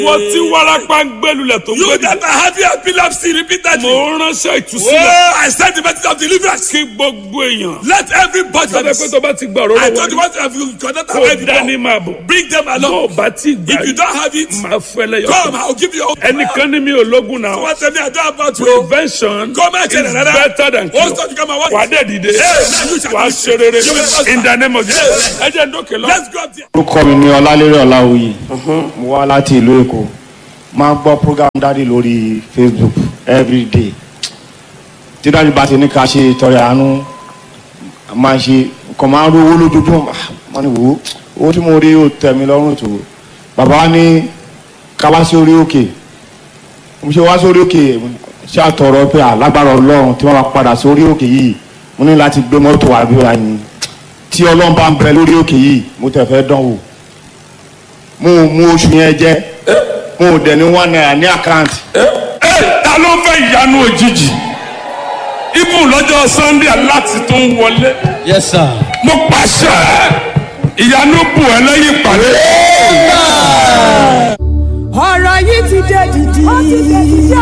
wọ́n tí warapa ń gbẹ́lulẹ̀ tó ń You gbẹ́dì. that are having epilepsy repeatedly. mo ránṣẹ́ ìtúsílẹ̀ Oh, I send the message of deliverance. kí gbogbo èèyàn. Let everybody. sábẹ́ pé tó bá ti gbà ọ̀rọ̀ I lọ́wọ́ told you rí what have you connect kó already dání before. máa bọ̀. Bring them tó o along. bá ti gbà If you don't have it, máa fẹ́ lẹ́yọ̀. come. I'll give you. ẹnìkan ní mi ò lógun náà. What tell me I don't have about you. prevention Come and tell is another. better than What's cure. that you come and what? wà á dẹ̀ dìde Hey, you shall wà á be- ṣe rere You will prosper. in the name of Jesus. ẹ jẹ́ ndókè lọ. Let's go up there. orúkọ mi ni ọlálérè ọláwuyì mo wá láti ìlú èkó máa ń gbọ́ program dáàdi lórí facebook everyday tí dáàdi bá ti ní ká ṣe ìtọrẹ àánú máa ṣe nǹkan máa ń rówó lójoojúmọ́ máa ní wò ó owó tí mo rí ó tẹ́ mi lọ́rùn tó bàbá wa ní ká wá sí orí òkè mo ṣe wá sórí òkè ṣé àtọ̀rọ̀ pé alágbára ọlọ́run tí wọ́n bá padà sórí òkè yìí mo ní láti gbé mọ́tò wá bí wàá yín tí ọlọ́run bá ń bẹ lórí òkè yìí mo tẹ̀ fẹ́ dán wò mo ò mú oṣù yẹn jẹ mo ò dẹ̀ ní one naira ní àkáǹtì ẹ ta ló fẹ́ ìyanu òjijì ibùn lọ́jọ́ sunday aláti tó ń wọlé Yes, sir. mo pàṣẹ ìyanu bù ẹ lẹ́yìn ìpàdé. ọ̀rọ̀ yìí ti dé dìdì. ó ti dé dìdì